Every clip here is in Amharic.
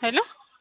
ሄሎ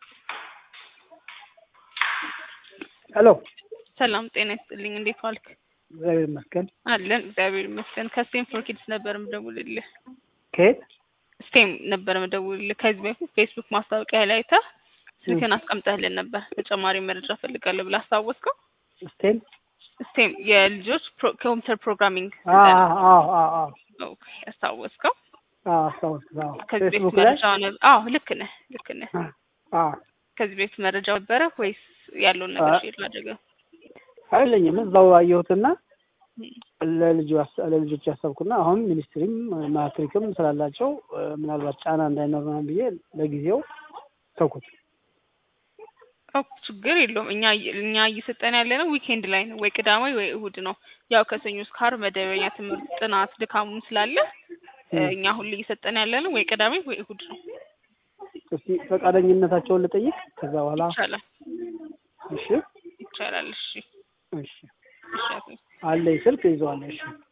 ሄሎ ሰላም ጤና ይስጥልኝ። እንዴት ዋልክ? እግዚአብሔር ይመስገን። አለን እግዚአብሔር ይመስገን። ከስቴም ፎር ኪድስ ነበር የምደውልልህ። ከየት? ስቴም ነበር የምደውልልህ። ከዚህ በፊት ፌስቡክ ማስታወቂያ ላይ አይተህ ስልክህን አስቀምጠህልን ነበር። ተጨማሪ መረጃ ፈልጋለሁ ብለህ አስታወስከው? ስቴም ስቴም የልጆች ፕሮ- ኮምፒውተር ፕሮግራሚንግ አዎ ስልጠና። አዎ አዎ አዎ ኦኬ፣ አስታወስከው? አዎ አስታወስኩት። አዎ ከዚህ በፊት ፌስቡክ ላይ መረጃ አዎ፣ ልክ ነህ ልክ ነህ። አዎ ከዚህ በፊት መረጃ ነበረ ወይስ ያለውን ነገር አ- ሼር ላድርገው? አይለኝም እዛው አየሁትና ለልጁ ያስ- ለልጆች ያሰብኩና አሁን ሚኒስትሪም ማትሪክም ስላላቸው እ፣ ምናልባት ጫና እንዳይኖር ምናምን ብዬ ለጊዜው ተውኩት። ኦኬ፣ ችግር የለውም። እኛ እኛ እየሰጠን ያለ ነው ዊኬንድ ላይ ነው ወይ ቅዳሜ ወይ እሁድ ነው። ያው ከሰኞ እስከ ዓርብ መደበኛ ትምህርት ጥናት ድካሙም ስላለ እ፣ እ፣ እኛ ሁሌ እየሰጠን ያለ ነው ወይ ቅዳሜ ወይ እሁድ ነው። እስቲ ፈቃደኝነታቸውን ልጠይቅ ከዛ በኋላ ይቻላል እሺ ይቻላል። እሺ እሺ እሺ አቶ አለኝ ስልክ ይዘዋለሁ። እሺ